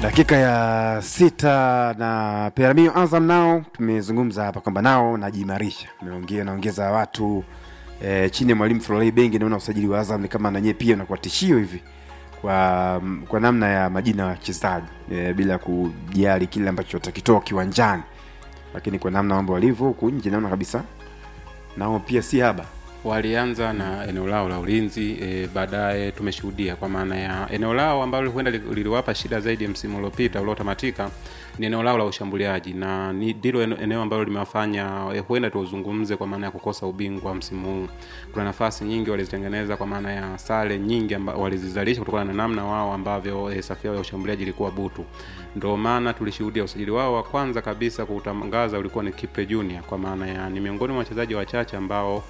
dakika ya sita na Peramio Azam nao tumezungumza hapa kwamba nao najiimarisha, naongea naongeza watu e, chini ya mwalimu Florent Bengi. Naona usajili wa Azam ni kama nanyie pia unakuwa tishio hivi kwa kwa namna ya majina ya wachezaji e, bila kujali kile ambacho watakitoa kiwanjani, lakini kwa namna mambo walivyo huku nje naona kabisa nao pia si haba walianza na eneo lao la ulinzi e, baadaye tumeshuhudia kwa maana ya eneo lao ambalo huenda li- liliwapa shida zaidi msimu uliopita uliotamatika ni eneo lao la ushambuliaji na ni ndilo ene- eneo ambalo limewafanya e, huenda tuuzungumze kwa maana ya kukosa ubingwa msimu huu kuna nafasi nyingi walizitengeneza kwa maana ya sare nyingi amba, walizizalisha kutokana na namna wao ambavyo e, safu yao ya ushambuliaji ilikuwa butu ndio maana tulishuhudia usajili wao wa kwanza kabisa kuutangaza ulikuwa ni Kipe Junior kwa maana ya ni miongoni mwa wachezaji wachache ambao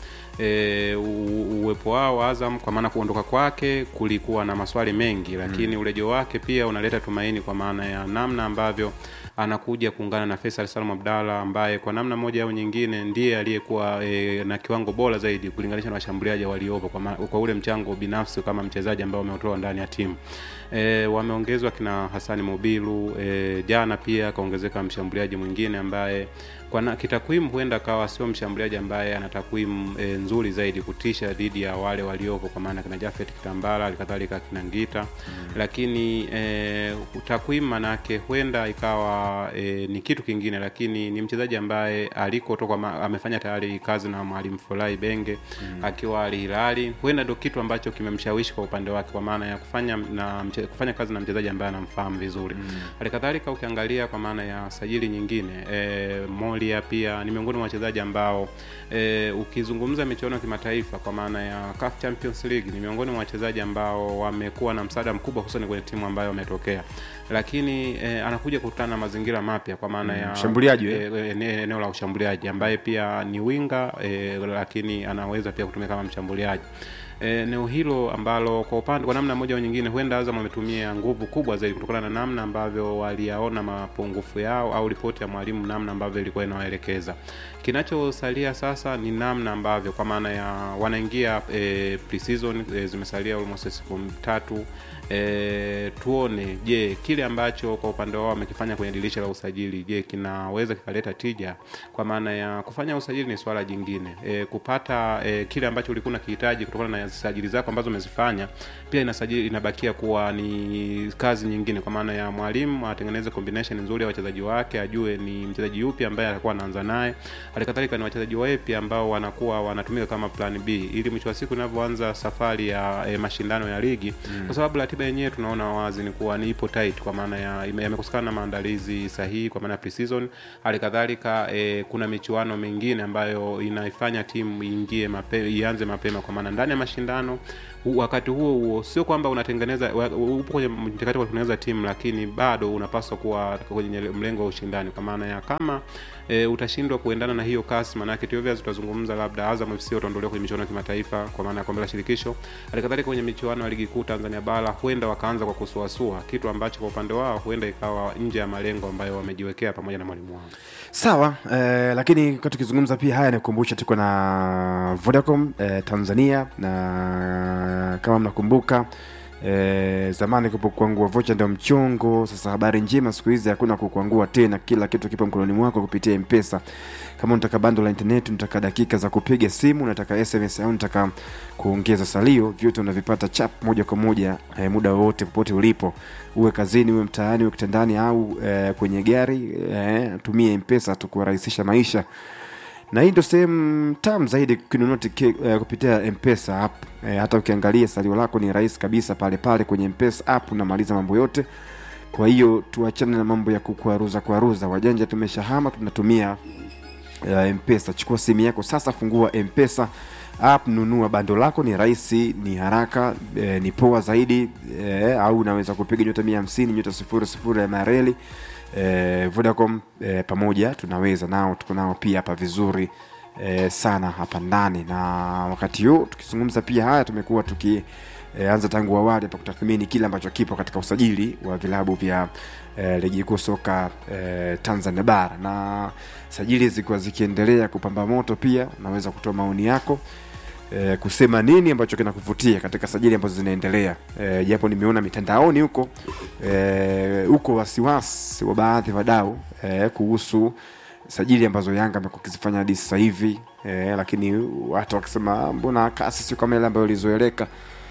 e, u- uwepo wao wa Azam kwa maana kuondoka kwake kulikuwa na maswali mengi, lakini mm. urejo wake pia unaleta tumaini kwa maana ya namna ambavyo anakuja kuungana na Faisal Salum Abdalla ambaye kwa namna moja au nyingine ndiye aliyekuwa e, na kiwango bora zaidi kulinganisha na washambuliaji waliopo kwa, ma, kwa ule mchango binafsi kama mchezaji ambao ameutoa ndani ya timu e, wameongezwa kina Hasani Mobilu e, jana pia akaongezeka mshambuliaji mwingine ambaye kwa na- kitakwimu huenda akawa sio mshambuliaji ambaye ana takwimu e, nzuri zaidi kutisha dhidi ya wale waliopo kwa maana kina Jafet Kitambala alikadhalika kina Ngita mm. lakini e, takwimu manake huenda ikawa e, ni kitu kingine lakini ni mchezaji ambaye alikotoka ma- amefanya tayari kazi na mwalimu Folai Benge mm. akiwa Al Hilali huenda ndio kitu ambacho kimemshawishi kwa upande wake kwa maana ya kufanya na mche, kufanya kazi na mchezaji ambaye anamfahamu vizuri mm. halikadhalika ukiangalia kwa maana ya sajili nyingine e, Molia pia ni miongoni mwa wachezaji ambao e, ukizungumza michuano ya kimataifa kwa maana ya CAF Champions League ni miongoni mwa wachezaji ambao wamekuwa na msaada mkubwa hususan kwenye timu ambayo wametokea lakini e, anakuja kukutana na mazingira mapya kwa maana ya Mshambuliaji, e, e, ene- eneo la ushambuliaji ambaye pia ni winga e, lakini anaweza pia kutumia kama mshambuliaji eneo hilo ambalo kwa upande kwa namna moja au nyingine huenda Azam wametumia nguvu kubwa zaidi kutokana na namna ambavyo waliyaona mapungufu yao au ripoti ya mwalimu namna ambavyo ilikuwa inawaelekeza. Kinachosalia sasa ni namna ambavyo kwa maana ya wanaingia e, pre-season e, zimesalia almost siku tatu e, tuone je kile ambacho kwa upande wao wamekifanya kwenye dirisha la usajili je kinaweza kikaleta tija kwa maana ya kufanya usajili ni swala jingine e, kupata e, kile ambacho ulikuwa unakihitaji kutokana na sajili zako ambazo umezifanya pia inasajili inabakia kuwa ni kazi nyingine kwa maana ya mwalimu atengeneze combination nzuri ya wachezaji wake ajue ni mchezaji yupi ambaye atakuwa anaanza naye halikadhalika ni wachezaji wapi ambao wanakuwa wanatumika kama plan b ili mwisho wa siku inavyoanza safari ya e, mashindano ya ligi mm. kwa sababu ratiba yenyewe tunaona wazi ni kuwa ni ipo tight kwa maana ya ime- yamekosekana na maandalizi sahihi kwa maana ya pre-season halikadhalika e, kuna michuano mingine ambayo inaifanya timu iingie mape, ianze mapema kwa maana ndani ya mashindano hu- wakati huo huo sio kwamba unatengeneza wa- upo kwenye mchakato wa kutengeneza timu lakini bado unapaswa kuwa kwenye mlengo wa ushindani kwa maana ya kama e, utashindwa kuendana na hiyo kasi maanake tuovia tutazungumza labda Azam FC wataondolewa kwenye michuano ya kimataifa kwa maana ya kombe la shirikisho halikadhalika kwenye michuano ya ligi kuu Tanzania bara huenda wakaanza kwa kusuasua kitu ambacho kwa upande wao huenda ikawa nje ya malengo ambayo wamejiwekea pamoja na mwalimu wao sawa eh, lakini kwa tukizungumza pia haya nikumbusha tuko na vodacom eh, tanzania na kama mnakumbuka eh, zamani kupo kuangua vocha ndio mchongo sasa habari njema siku hizi hakuna kukuangua tena kila kitu kipo mkononi mwako kupitia mpesa kama unataka bando la internet unataka dakika za kupiga simu unataka sms au unataka kuongeza salio vyote unavipata chap moja kwa moja eh, muda wowote popote ulipo uwe kazini uwe mtaani uwe kitandani au eh, kwenye gari eh, tumie mpesa tu kurahisisha maisha na hii ndio sehemu tam zaidi kununua tike- eh, kupitia mpesa app eh, hata ukiangalia salio lako ni rahisi kabisa pale pale kwenye mpesa app unamaliza mambo yote kwa hiyo tuachane na mambo ya kukwaruza kwaruza wajanja tumeshahama tunatumia uh, mpesa chukua simu yako sasa fungua mpesa app nunua bando lako ni rahisi ni haraka eh, ni poa zaidi eh, au unaweza kupiga nyota mia hamsini nyota sifuri sifuri ya mareli eh, vodacom eh, pamoja tunaweza nao tuko nao pia hapa vizuri eh, sana hapa ndani na wakati huu tukizungumza pia haya tumekuwa tuki e, anza tangu awali hapa kutathmini kile ambacho kipo katika usajili wa vilabu vya e, ligi kuu soka e, Tanzania bara na sajili zikiwa zikiendelea kupamba moto, pia unaweza kutoa maoni yako eh, kusema nini ambacho kinakuvutia katika sajili ambazo zinaendelea eh, japo nimeona mitandaoni huko eh, huko wasiwasi wa baadhi ya wadau eh, kuhusu sajili ambazo Yanga amekuwa akizifanya hadi sasa hivi eh, lakini watu wakisema mbona kasi sio kama ile ambayo ilizoeleka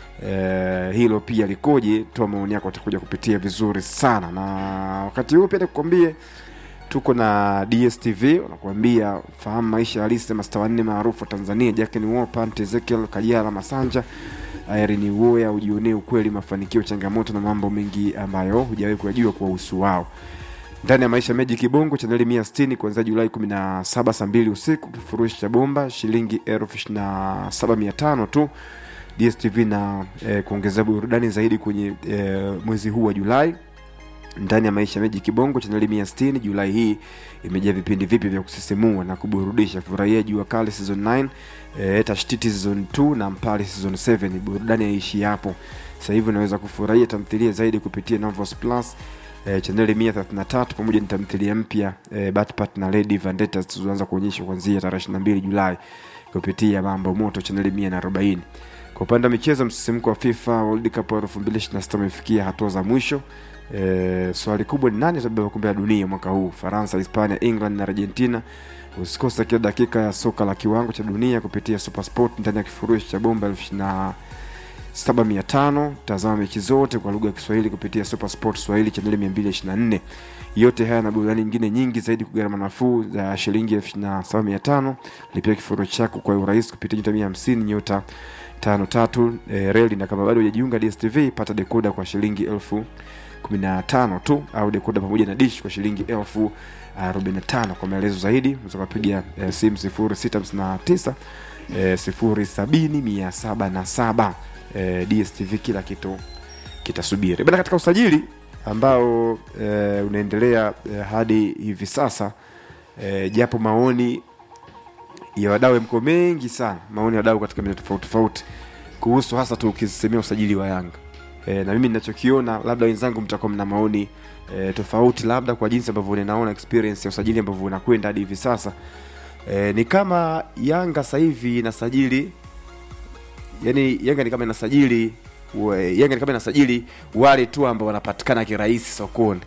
eh, hilo pia likoje? Toa maoni yako, utakuja kupitia vizuri sana. Na wakati huu pia nikukwambie tuko na DSTV wanakuambia fahamu maisha halisi ya masta wanne maarufu wa Tanzania, Jackson Wolper, Ezekiel Kajala Masanja, Irene Uwoya, ujionee ukweli, mafanikio, changamoto na mambo mengi ambayo hujawahi kuyajua kuwahusu wao ndani ya maisha meji kibongo chaneli mia sitini kuanzia julai 17 saa mbili usiku kifurushi cha bomba shilingi elfu ishirini na saba mia tano tu dstv na eh, kuongeza burudani zaidi kwenye eh, mwezi huu wa julai ndani ya maisha meji kibongo chaneli mia sitini julai hii imejaa vipindi vipya vya kusisimua na kuburudisha furahia jua kali season 9 eh, tashtiti season 2 na mpali season 7 burudani yaishi hapo sasa hivi unaweza kufurahia tamthilia zaidi kupitia Novos plus eh, chaneli mia thelathini na tatu pamoja na tamthilia mpya eh, Batpat na Lady Vendetta zilizoanza kuonyeshwa kuanzia tarehe 22 Julai kupitia Mambo Moto chaneli mia na arobaini. Kwa upande wa michezo, msisimko wa FIFA World Cup 2026 umefikia hatua za mwisho. E, swali kubwa ni nani atabeba kombe la dunia mwaka huu? Faransa, Hispania, England na Argentina. Usikose kila dakika ya soka la kiwango cha dunia kupitia Supersport ndani ya kifurushi cha bomba elfu ishirini na saba mia tano. Tazama mechi zote kwa lugha ya Kiswahili kupitia Supersport Swahili chaneli 224. Yote haya na burudani nyingine nyingi zaidi kwa gharama nafuu za shilingi elfu ishirini na saba mia tano. Lipia kifurushi chako kwa urahisi kupitia nyota mia hamsini nyota tano tatu e, reli na kama bado hujajiunga DSTV pata dekoda kwa shilingi elfu kumi na tano tu au dekoda pamoja na dish kwa shilingi elfu arobaini na tano kwa maelezo zaidi unaweza kupiga e, simu sifuri sita hamsini na tisa e, sifuri sabini mia saba na saba e, DSTV kila kitu kitasubiri bana katika usajili ambao e, unaendelea e, hadi hivi sasa e, japo maoni ya wadau mko mengi sana maoni ya wadau katika maeneo tofauti tofauti kuhusu hasa tu ukisemea usajili wa Yanga e, na mimi ninachokiona labda wenzangu mtakuwa mna maoni e, tofauti labda kwa jinsi ambavyo ninaona experience ya usajili ambavyo unakwenda hadi hivi sasa e, ni kama Yanga sasa hivi inasajili yani Yanga ni kama inasajili we- Yanga ni kama inasajili wale tu ambao wanapatikana kirahisi sokoni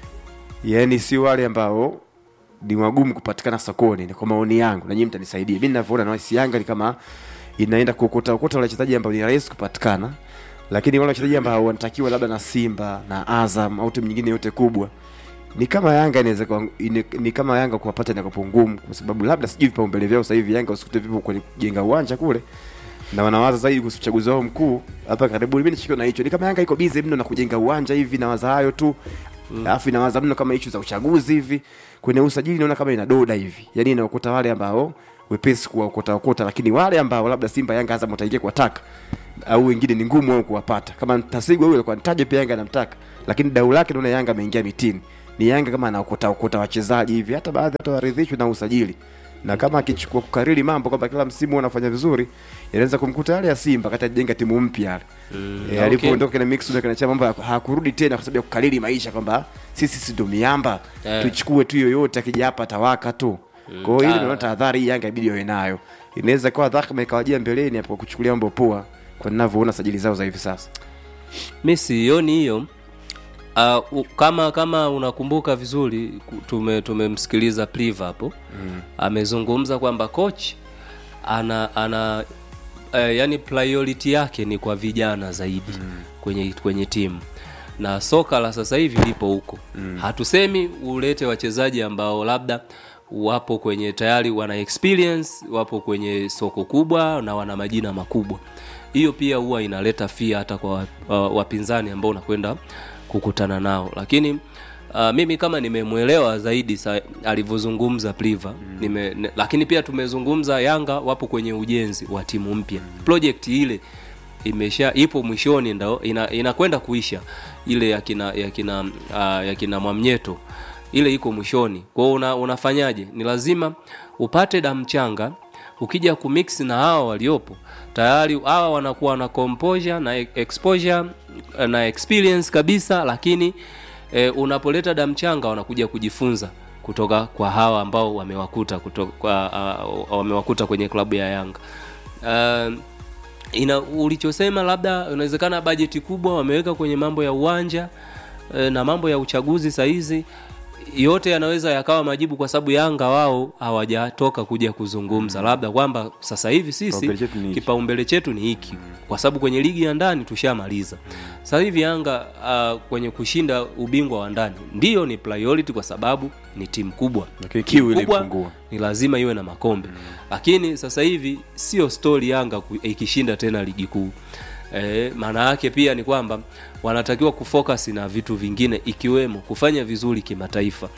yani si wale ambao ni wagumu kupatikana sokoni ni kwa maoni yangu na nyinyi mtanisaidia mimi ninavyoona na si Yanga ni kama inaenda kuokota okota wale wachezaji ambao ni rahisi kupatikana lakini wale wachezaji ambao wanatakiwa labda na Simba na Azam au timu nyingine yote kubwa ni kama Yanga inaweza kuwa- ni, ni kama Yanga kuwapata inakuwa ngumu kwa sababu labda sijui vipaumbele vyao sasa hivi Yanga usikute vipo kwenye kujenga uwanja kule na wanawaza zaidi kuhusu uchaguzi wao mkuu hapa karibuni. Mimi nishikiwa na hicho, ni kama Yanga iko busy mno na kujenga uwanja hivi, nawaza hayo tu alafu inawaza mno kama issue za uchaguzi hivi. Kwenye usajili naona kama inadoda hivi, yani inaokota wale ambao wepesi kuwaokota okota, lakini wale ambao labda Simba, Yanga, Azam wataingia kuwataka au wengine ni ngumu wao kuwapata. Kama Mtasigwa yule alikuwa nitaje pia Yanga anamtaka, lakini dau lake naona Yanga ameingia mitini. Ni Yanga kama anaokota okota wachezaji hivi, hata baadhi hata waridhishwi na usajili na kama akichukua kukariri mambo kwamba kila msimu wanafanya vizuri inaweza kumkuta yale ya Simba kati ajenga timu mpya yale Mm, e, okay. alipoondoka na mix na kanachama mambo haku- hakurudi tena kwa sababu ya kukariri maisha kwamba sisi si ndo miamba Eh. tuchukue tu yoyote akija hapa atawaka tu kwa hiyo Ah. ili naona tahadhari hii Yanga ibidi iwe nayo inaweza kuwa dhahma ikawajia mbeleni hapo kuchukulia mambo poa kwa ninavyoona sajili zao za hivi sasa mi sioni hiyo uh, u- kama kama unakumbuka vizuri ku- tume tumemsikiliza pliva hapo mm. amezungumza kwamba coach ana ana uh, yani priority yake ni kwa vijana zaidi mm. kwenye kwenye timu na soka la sasa hivi lipo huko mm. hatusemi ulete wachezaji ambao labda wapo kwenye tayari wana experience wapo kwenye soko kubwa na wana majina makubwa hiyo pia huwa inaleta fia hata kwa wa- wa- wapinzani ambao unakwenda kukutana nao lakini Uh, mimi kama nimemwelewa zaidi sa, alivyozungumza Pliva mm. nime, ne, lakini pia tumezungumza Yanga wapo kwenye ujenzi wa timu mpya mm. project ile imesha ipo mwishoni ndo ina, inakwenda kuisha ile ya kina ya kina uh, ya kina Mwamnyeto ile iko mwishoni kwa hiyo una, unafanyaje ni lazima upate damchanga ukija kumix na hawa waliopo tayari hawa wanakuwa na composure na e- exposure na experience kabisa lakini e, unapoleta damchanga wanakuja kujifunza kutoka kwa hawa ambao wamewakuta kutoka, kwa, uh, wamewakuta kwenye klabu ya Yanga uh, ina ulichosema labda inawezekana bajeti kubwa wameweka kwenye mambo ya uwanja eh, na mambo ya uchaguzi sahizi yote yanaweza yakawa majibu kwa sababu yanga wao hawajatoka kuja kuzungumza labda kwamba sasa hivi sisi Kipaumbele chetu ni hiki. kipaumbele chetu ni hiki kwa sababu kwenye ligi ya ndani tushamaliza sasa hivi yanga uh, kwenye kushinda ubingwa wa ndani ndiyo ni priority kwa sababu ni timu kubwa Lakini Timu kiu ile kubwa imepungua. ni lazima iwe na makombe lakini sasa hivi sio stori yanga ku- ikishinda tena ligi kuu e, maana yake pia ni kwamba wanatakiwa kufocus na vitu vingine ikiwemo kufanya vizuri kimataifa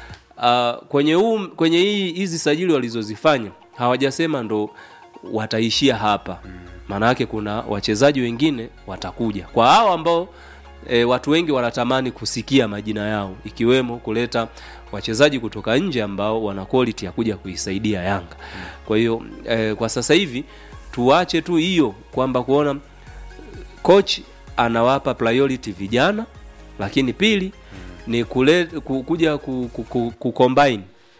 uh, kwenye huu, kwenye hii hizi sajili walizozifanya hawajasema ndo wataishia hapa maana yake kuna wachezaji wengine watakuja kwa hao ambao e, watu wengi wanatamani kusikia majina yao ikiwemo kuleta wachezaji kutoka nje ambao wana quality ya kuja kuisaidia Yanga. Kwa hiyo e, kwa sasa hivi tuache tu hiyo kwamba kuona coach anawapa priority vijana, lakini pili ni kule, ku, kuja ku, ku, ku, ku combine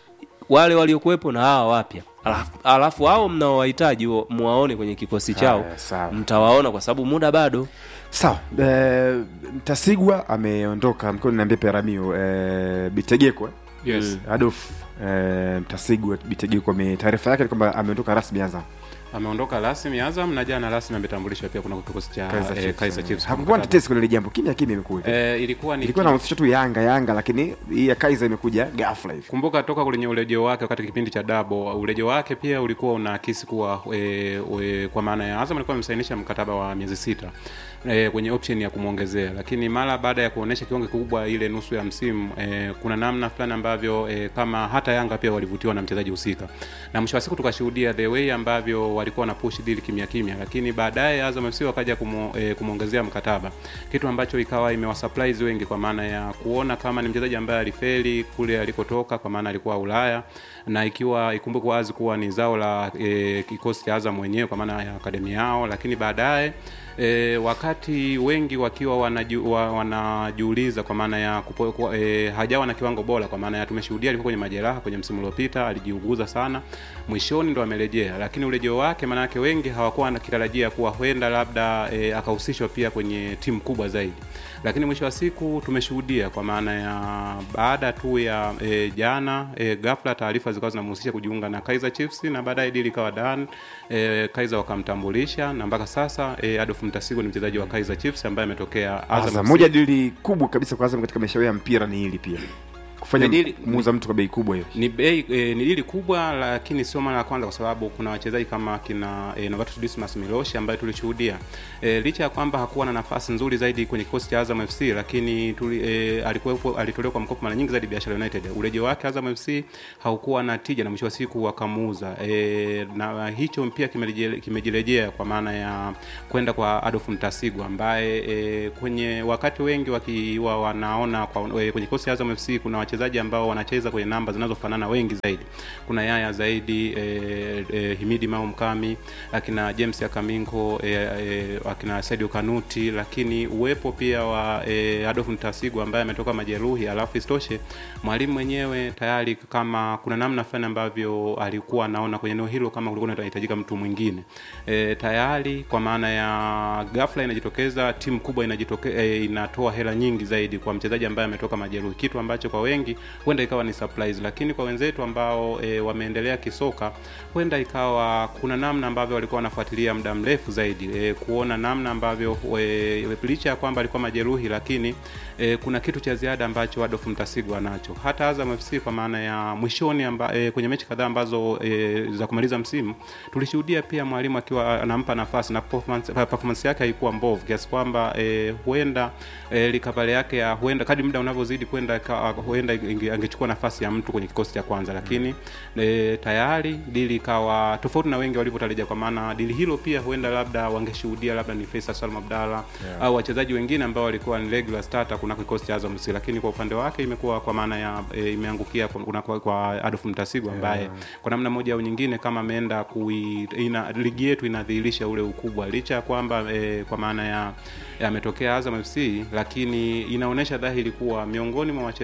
wale waliokuwepo na hawa wapya alafu, alafu hao mnaowahitaji wa- muwaone kwenye kikosi chao Haya, sawa. mtawaona kwa sababu muda bado sawa e, mtasigwa ameondoka mkiwa niambia peramio e, bitegeko eh? yes. adolf e, mtasigwa bitegeko ame- taarifa yake ni kwamba ameondoka rasmi azam ameondoka rasmi Azam na jana rasmi ametambulishwa pia kuna kikosi cha Kaizer eh, Chiefs. Kaizer Chiefs. hakukuwa na tetesi kwenye ile jambo kimya kimya imekuja Eh, ilikuwa ni ilikuwa nahusisha tu yanga yanga lakini hii ya kaiza imekuja ghafla hivi kumbuka toka kwenye urejeo wake wakati kipindi cha dabo urejeo wake pia ulikuwa unaakisi kuwa e, e, kwa maana ya Azam alikuwa amemsainisha mkataba wa miezi sita e, kwenye option ya kumwongezea lakini mara baada ya kuonesha kiwango kikubwa ile nusu ya msimu e, kuna namna fulani ambavyo e, kama hata Yanga pia walivutiwa na mchezaji husika na mwisho wa siku tukashuhudia the way ambavyo walikuwa na push deal kimya kimya lakini baadaye Azam FC wakaja kumu, e, kumwongezea mkataba kitu ambacho ikawa imewasurprise wengi kwa maana ya kuona kama ni mchezaji ambaye alifeli kule alikotoka kwa maana alikuwa Ulaya na ikiwa ikumbuke wazi kuwa ni zao la e, kikosi cha Azam wenyewe kwa maana ya akademi yao lakini baadaye E, wakati wengi wakiwa wanaju, wa, wanajiuliza kwa maana ya kupo, kwa, e, hajawa na kiwango bora kwa maana ya tumeshuhudia alikuwa kwenye majeraha kwenye msimu uliopita alijiuguza sana mwishoni ndo amerejea lakini urejeo wake maana yake wengi hawakuwa nakitarajia kuwa huenda labda e, akahusishwa pia kwenye timu kubwa zaidi lakini mwisho wa siku tumeshuhudia kwa maana ya baada tu ya e, jana e, ghafla taarifa zikawa zinamhusisha kujiunga na Kaizer Chiefs na baadaye dili ikawa done e, Kaizer wakamtambulisha na mpaka sasa e, Adolf Mtasigo ni mchezaji wa Kaizer Chiefs ambaye ametokea Azam Azam FC. moja dili kubwa kabisa kwa Azam katika maisha yao ya mpira ni hili pia kufanya Ni dili- muuza mtu kwa bei kubwa hiyo ni bei e, ni dili kubwa lakini sio mara ya kwanza kwa sababu kuna wachezaji kama kina e, Novatus Dismas Miloshi ambaye tulishuhudia e, licha ya kwamba hakuwa na nafasi nzuri zaidi kwenye kikosi cha Azam FC lakini tuli, e, alikuwepo alitolewa kwa mkopo mara nyingi zaidi Biashara United. Urejeo wake Azam FC haukuwa na tija na mwisho wa siku wakamuuza e, na hicho pia kimerejea- kimejirejea kwa maana ya kwenda kwa Adolf Mtasigwa ambaye e, kwenye wakati wengi wakiwa wanaona kwa, e, kwenye kikosi cha Azam FC kuna wachezaji ambao wanacheza kwenye namba zinazofanana wengi zaidi. Kuna Yaya zaidi e, e, Himidi Mao Mkami, akina James Akaminko e, e, akina Sadio Kanuti, lakini uwepo pia wa e, Adolf Mtasigwa ambaye ametoka majeruhi, alafu isitoshe mwalimu mwenyewe tayari kama kuna namna fulani ambavyo alikuwa anaona kwenye eneo hilo kama kulikuwa inahitajika mtu mwingine e, tayari kwa maana ya ghafla inajitokeza timu kubwa inajitoke, e, inatoa hela nyingi zaidi kwa mchezaji ambaye ametoka majeruhi, kitu ambacho kwa wengi huenda ikawa ni surprise, lakini kwa wenzetu ambao e, wameendelea kisoka huenda ikawa kuna namna ambavyo walikuwa wanafuatilia muda mrefu zaidi e, kuona namna ambavyo e, licha ya kwamba alikuwa majeruhi, lakini e, kuna kitu cha ziada ambacho Adolf Mtasigwa nacho. Hata Azam FC kwa maana ya mwishoni amba, e, kwenye mechi kadhaa ambazo e, za kumaliza msimu tulishuhudia pia mwalimu akiwa anampa nafasi na performance, performance yake haikuwa mbovu kiasi kwamba e, huenda e, likavale yake ya huenda kadri muda unavyozidi kwenda ka- huenda inge- angechukua nafasi ya mtu kwenye kikosi cha kwanza, lakini e, tayari dili ikawa tofauti na wengi walivyotarajia, kwa maana dili hilo pia huenda labda wangeshuhudia labda ni Faisal Salum Abdalla Yeah. au wachezaji wengine ambao walikuwa ni regular starter kuna kikosi cha Azam FC, lakini kwa upande wake imekuwa kwa maana ya e, imeangukia kwa, kuna- kwa, kwa Adolf Mtasigu ambaye Yeah. kwa namna moja au nyingine kama ameenda kui ina, ligi yetu inadhihirisha ule ukubwa licha ya kwamba e, kwa maana ya ya ametokea Azam FC, lakini inaonyesha dhahiri kuwa miongoni mwa wachezaji mwa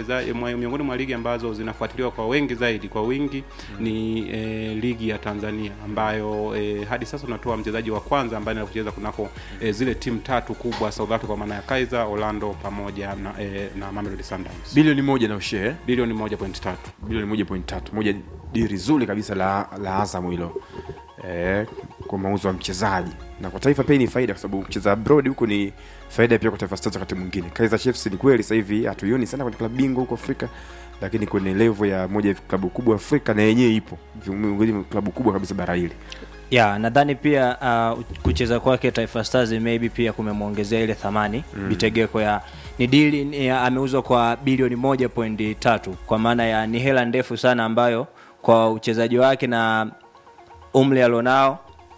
mwa- miongoni mwa ligi ambazo zinafuatiliwa kwa wengi zaidi kwa wingi ni eh, ligi ya Tanzania ambayo eh, hadi sasa tunatoa mchezaji wa kwanza ambaye anaenda kucheza kunako eh, zile timu tatu kubwa South Africa kwa maana ya Kaizer, Orlando pamoja na eh, na Mamelodi Sundowns. bilioni moja na ushee Bilioni 1.3. bilioni moja point tatu moja diri zuri kabisa la, la Azam hilo eh, kwa mauzo ya mchezaji na kwa taifa pia ni faida kwa sababu kucheza abroad huko ni faida pia kwa taifa stars wakati mwingine Kaizer Chiefs ni kweli sasa hivi hatuioni sana kwenye klabu bingwa huko Afrika lakini kwenye level ya moja ya klabu kubwa Afrika na yenyewe ipo miongoni mwa klabu kubwa kabisa bara hili ya nadhani pia uh, kucheza kwake Taifa Stars maybe pia kumemwongezea ile thamani mm. Bitegeko ya ni dili ni, ya, ameuzwa kwa bilioni moja pointi tatu kwa maana ya ni hela ndefu sana ambayo kwa uchezaji wake na umri alionao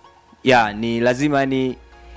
ya ni lazima ni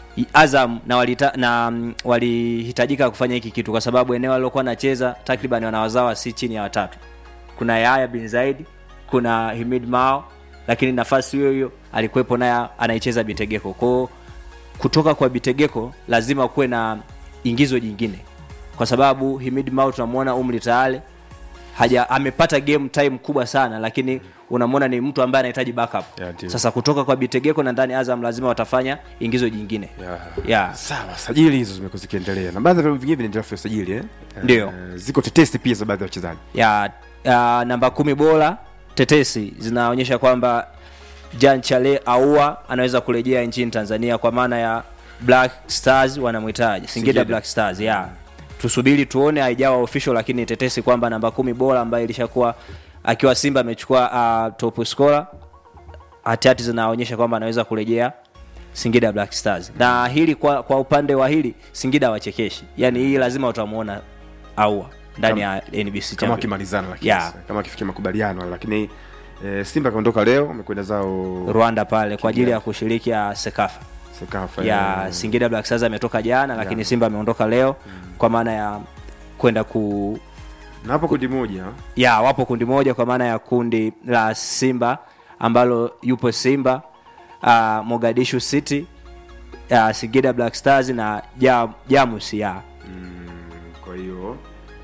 Azam na walita, na mm, walihitajika kufanya hiki kitu kwa sababu eneo alilokuwa anacheza takriban wanawazawa si chini ya watatu kuna Yahya bin Zaid, kuna Himid Mao, lakini nafasi hiyo hiyo alikuwepo naye anaicheza Bitegeko. Kwao kutoka kwa Bitegeko lazima kuwe na ingizo jingine, kwa sababu Himid Mao tunamwona umri tayari haja amepata game time kubwa sana, lakini unamwona ni mtu ambaye anahitaji backup. Yeah, ndio. Sasa kutoka kwa Bitegeko na ndani Azam lazima watafanya ingizo jingine yeah. yeah. sawa sajili hizo zimekuwa zikiendelea na baadhi ya vilabu vingine vinaendelea kufanya sajili eh? Ndio. Eh, ziko tetesi pia za baadhi ya wachezaji ya uh, namba kumi bora tetesi zinaonyesha kwamba Jan Chale Aua anaweza kurejea nchini Tanzania kwa maana ya Black Stars wanamhitaji Singida Singida. Black Stars ya tusubiri tuone, haijawa official, lakini tetesi kwamba namba kumi bora ambaye ilishakuwa akiwa Simba amechukua uh, top scorer, hatihati zinaonyesha kwamba anaweza kurejea Singida Black Stars, na hili kwa, kwa upande wa hili Singida wachekeshi, yani hii lazima utamuona Aua ndani ya NBC kama Champions. wakimalizana lakini Yeah. sasa, kama akifikia makubaliano lakini eh, Simba kaondoka leo amekwenda zao Rwanda pale kwa ajili ya kushiriki ya Sekafa Sekafa ya eh, Singida Black Stars ametoka jana, lakini Simba ameondoka leo kwa maana ya kwenda ku na hapo kundi moja ya wapo kundi moja kwa maana ya kundi la Simba ambalo yupo Simba uh, Mogadishu City uh, Singida Black Stars na ja, Jamus ya mm, kwa hiyo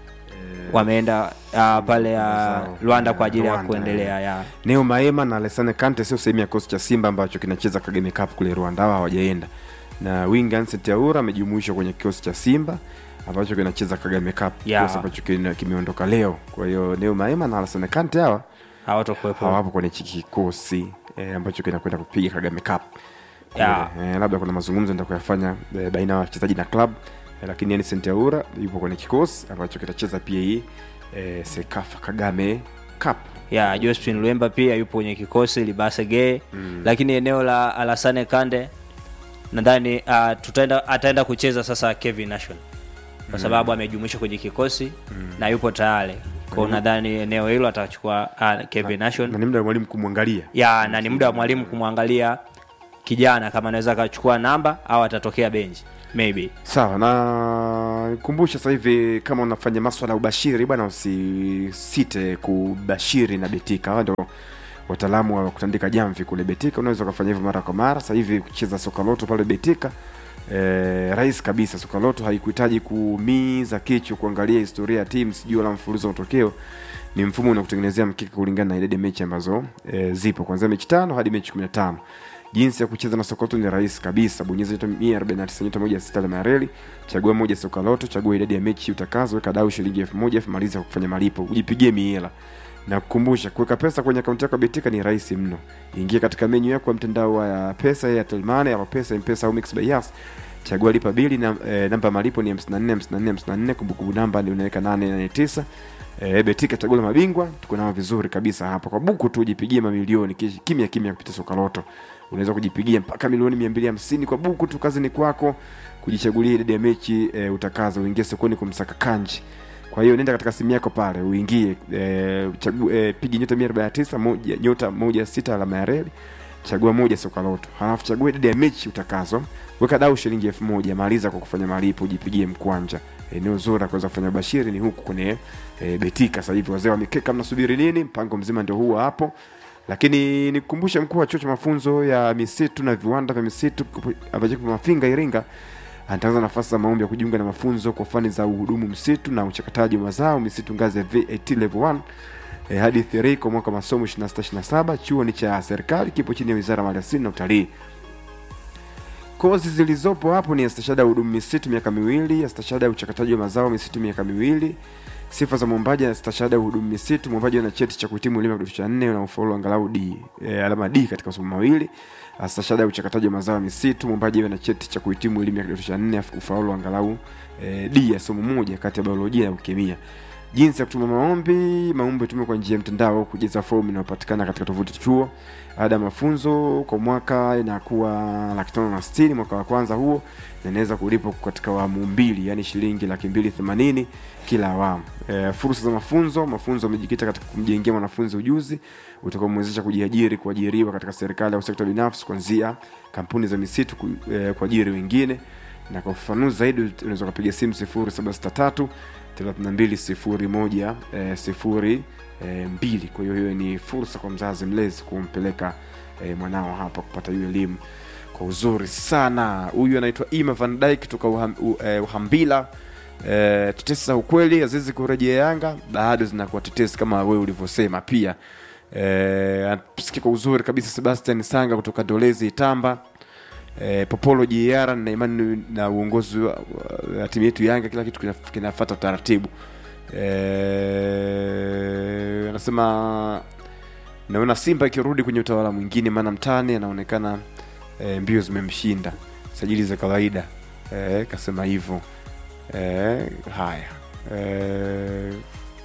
eh, wameenda uh, pale uh, Zao. Rwanda kwa ajili ya Rwanda, kuendelea ya Neo Maema na Alessane Kante sio sehemu ya kikosi cha Simba ambacho kinacheza Kagame Cup kule Rwanda, hawa hawajaenda. Na winga Anseti Aura amejumuishwa kwenye kikosi cha Simba ambacho kinacheza Kagame Cup, Yeah. kikosi ambacho kina- kimeondoka leo. Kwa hiyo Neo Maema na Alessane Kante hawa hawatokuwepo hawapo kwenye hiki kikosi eh, ambacho kinakwenda kupiga Kagame Cup. Kule. Yeah. Eh, labda kuna mazungumzo ndio kuyafanya eh, baina ya wachezaji na club eh, lakini Anicent Aura yupo kwenye kikosi ambacho kitacheza pia hii eh, Sekafa Kagame Cup. ya Josephine Lwemba pia yupo kwenye kikosi Libase Gay mm. lakini eneo la Alassane Kande nadhani uh, tutaenda ataenda kucheza sasa Kevin Nation kwa sababu amejumuishwa kwenye kikosi mm. na yupo tayari kwa nadhani eneo hilo atachukua uh, Kevin Nation Na ni muda wa mwalimu kumwangalia. ya na ni muda wa mwalimu kumwangalia kijana kama anaweza akachukua namba au atatokea benchi maybe Sawa, na kumbusha sasa hivi kama unafanya maswala ya ubashiri bwana, usisite kubashiri na Betika. Hawa ndio wataalamu wa kutandika jamvi kule Betika. Unaweza ukafanya hivyo mara kwa mara. Sasa hivi kucheza soka loto pale Betika eh, rahisi kabisa. Soka loto haikuhitaji kuumiza kichwa kuangalia historia ya timu sijui wala mfululizo wa matokeo. Ni mfumo unakutengenezea mkeka kulingana na idadi ya mechi ambazo eh, zipo kuanzia mechi tano hadi mechi 15. Jinsi ya kucheza na soka loto ni rahisi kabisa. Bonyeza nyota 149 nyota moja sita alama ya reli, chagua moja soka loto, chagua idadi ya mechi utakazo, weka dau shilingi elfu moja elfu maliza kwa kufanya malipo, ujipigie miela na kukumbusha kuweka pesa kwenye akaunti yako ya Betika ni rahisi mno. Ingia katika menyu yako ya mtandao wa pesa ya Telmane au pesa M-Pesa au Mix by Yas. Chagua lipa bili na e, namba ya malipo ni 54 54 54, kumbukumbu namba ndio unaweka 889. E, Betika chagua la mabingwa, tuko nao vizuri kabisa hapa. Kwa buku tu ujipigie mamilioni kish- kimya kimya kupitia soka loto. Unaweza kujipigia mpaka milioni 250 kwa buku tu, kazi ni kwako kujichagulia idadi ya mechi e, utakazo, uingie sokoni kumsaka kanji. Kwa hiyo nenda katika simu yako pale uingie e, chagu, e, pigi nyota 149 moja nyota moja sita alama ya reli chagua moja soka loto halafu chagua idadi ya mechi utakazo weka dau shilingi elfu moja maliza kwa kufanya malipo ujipigie mkwanja eneo zuri la kuweza kufanya bashiri ni huku kwenye e, betika sasa hivi wazee wa mikeka mnasubiri nini mpango mzima ndio huo hapo lakini nikukumbushe mkuu wa chuo cha mafunzo ya misitu na viwanda vya misitu ambacho kipo mafinga iringa anatangaza nafasi za maombi ya kujiunga na mafunzo kwa fani za uhudumu msitu na uchakataji wa mazao misitu ngazi ya VAT level 1 eh, hadi 3 kwa mwaka wa masomo 2627 chuo ni cha serikali kipo chini ya wizara ya maliasili na utalii kozi zilizopo hapo ni stashada ya hudumu misitu miaka miwili stashada ya uchakataji wa mazao misitu miaka miwili sifa za mwombaji na stashada ya hudumu misitu mwombaji ana cheti cha kuhitimu elimu ya kidato cha nne na ufaulu angalau d e, alama d katika masomo mawili stashada ya uchakataji wa mazao ya misitu mwombaji awe na cheti cha kuhitimu elimu ya kidato cha nne afu- ufaulu angalau e, d ya somo moja kati ya biolojia na ukemia jinsi ya kutuma maombi maombi yatumwe kwa njia ya mtandao au kujaza fomu inayopatikana katika tovuti ya chuo ada ya mafunzo kwa mwaka inakuwa laki tano na sitini mwaka wa kwanza huo na inaweza kulipwa katika awamu mbili yani shilingi laki mbili themanini kila awamu e, fursa za mafunzo mafunzo yamejikita katika kumjengea mwanafunzi ujuzi utakaomwezesha kujiajiri kuajiriwa katika serikali au sekta binafsi kuanzia kampuni za misitu ku, e, kuajiri wengine na kwa ufafanuzi zaidi unaweza ukapiga simu 0763 3201 eh, sifuri eh, mbili kwa hiyo hiyo ni fursa kwa mzazi mlezi kumpeleka eh, mwanao hapa kupata hiyo elimu kwa uzuri sana huyu anaitwa ima van dyke kutoka uham, uh, eh, uhambila eh, tetesi za ukweli azizi kurejea yanga bado zinakuwa tetesi kama wewe ulivyosema pia eh, sikia kwa uzuri kabisa sebastian sanga kutoka dolezi itamba eh, popolo jr na imani na uongozi wa, wa timu yetu yanga kila kitu kinaf- kinafata utaratibu eh, anasema naona simba ikirudi kwenye utawala mwingine maana mtani anaonekana eh, mbio zimemshinda sajili za kawaida eh, kasema hivyo eh, haya eh,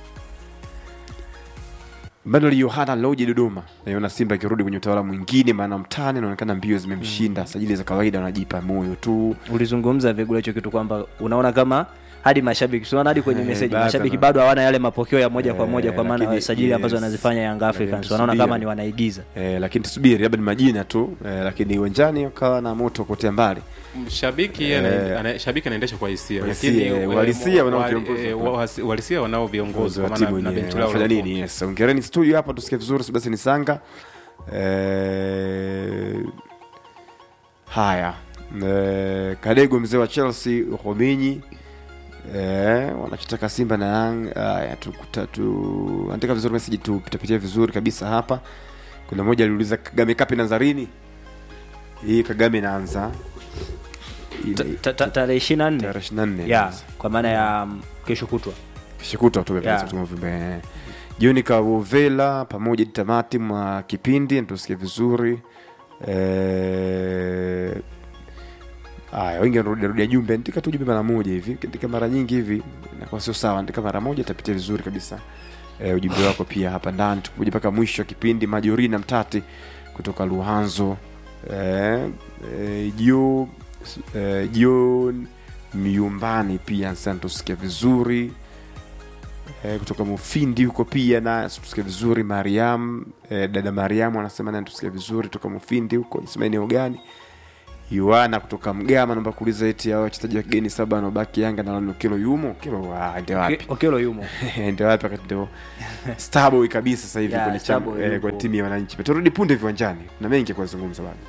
Manuel Yohana Loje Dodoma naiona Simba ikirudi kwenye utawala mwingine, maana mtani anaonekana mbio zimemshinda. Sajili za kawaida wanajipa moyo tu. ulizungumza vigula hicho kitu kwamba unaona kama hadi mashabiki unaona hadi kwenye Eh, meseji bado mashabiki na- bado hawana yale mapokeo ya moja kwa Eh, moja kwa maana lakini- ya sajili ambazo yes. wanazifanya Young Africans Lakini wanaona tusubiri. kama ni wanaigiza Eh, lakini tusubiri, labda ni majina tu eh, lakini uwanjani wakawa na moto kotea mbali. shabiki Eh. ana- ana- shabiki anaendesha kwa hisia Kwa lakini hisia, eh, uhalisia wa- wanaoviongoza. eh, wa- uhalisia wanao viongozi kwa wa maana timu na yenyewe benchi lao wanafanya la nini? Yes, ongereni studio hapa, tusikie vizuri. Sebastian Sanga eh, haya eh, Kadego mzee wa Chelsea Rominyi eh, wanachotaka Simba na Yang haya tukuta tu andika vizuri message tu pitapitia vizuri kabisa hapa. Kuna mmoja aliuliza Kagame Cup inaanza lini? Hii Kagame inaanza Ta- ta- ta- tarehe ishirini na nne tarehe 24 ya kwa maana ya mm, kesho kutwa kishikuta tu Yeah. kutuma uvimbe jioni kawovela pamoja hadi tamati mwa kipindi tusikie vizuri Eh, aya wengi wanarudiarudia jumbe andika tu jumbe mara moja hivi andika mara nyingi hivi inakuwa sio sawa andika mara moja itapitia vizuri kabisa eh, ujumbe wako pia hapa ndani tukuja mpaka mwisho wa kipindi majorina mtati kutoka luhanzo eh, eh, jio eh, jio miumbani pia sana tusikia vizuri eh, kutoka mufindi huko pia na tusikia vizuri mariam eh, dada mariamu anasema naye tusikia vizuri toka mufindi huko nisema eneo gani yoana kutoka mgama naomba kuuliza eti hao wachezaji wa kigeni saba wanaobaki yanga na Lano kilo yumo kilo ah, ndio wapi okelo yumo ndio wapi wakati ndio starboy kabisa sasa hivi Yeah, kwenye chama Starboy eh, yupo. kwa timu ya wananchi turudi punde viwanjani na mengi ya kuzungumza bado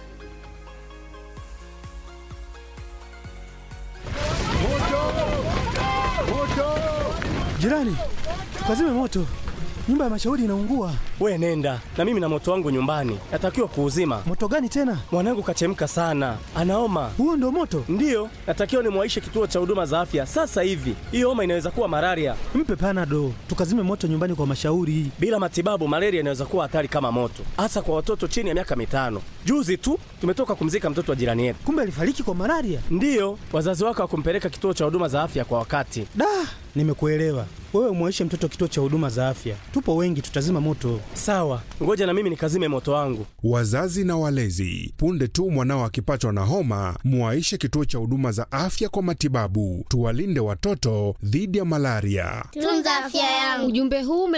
Jirani, tukazime moto, nyumba ya mashauri inaungua. We nenda na mimi na moto wangu nyumbani, natakiwa kuuzima. Moto gani tena? Mwanangu kachemka sana, anaoma. Huo ndo moto? Ndiyo, natakiwa nimwaishe kituo cha huduma za afya sasa hivi. Hiyo homa inaweza kuwa malaria. Mpe panado, tukazime moto nyumbani kwa mashauri. Bila matibabu, malaria inaweza kuwa hatari kama moto, hasa kwa watoto chini ya miaka mitano. Juzi tu tumetoka kumzika mtoto wa jirani yetu. Kumbe alifariki kwa malaria. Ndiyo, wazazi wake hawakumpeleka kituo cha huduma za afya kwa wakati. Da, nimekuelewa. Wewe mwaishe mtoto kituo cha huduma za afya, tupo wengi, tutazima moto. Sawa, ngoja na mimi nikazime moto wangu. Wazazi na walezi, punde tu mwanao akipatwa na homa, mwaishe kituo cha huduma za afya kwa matibabu. Tuwalinde watoto dhidi ya malaria. Tunza afya yangu. Ujumbe huu ume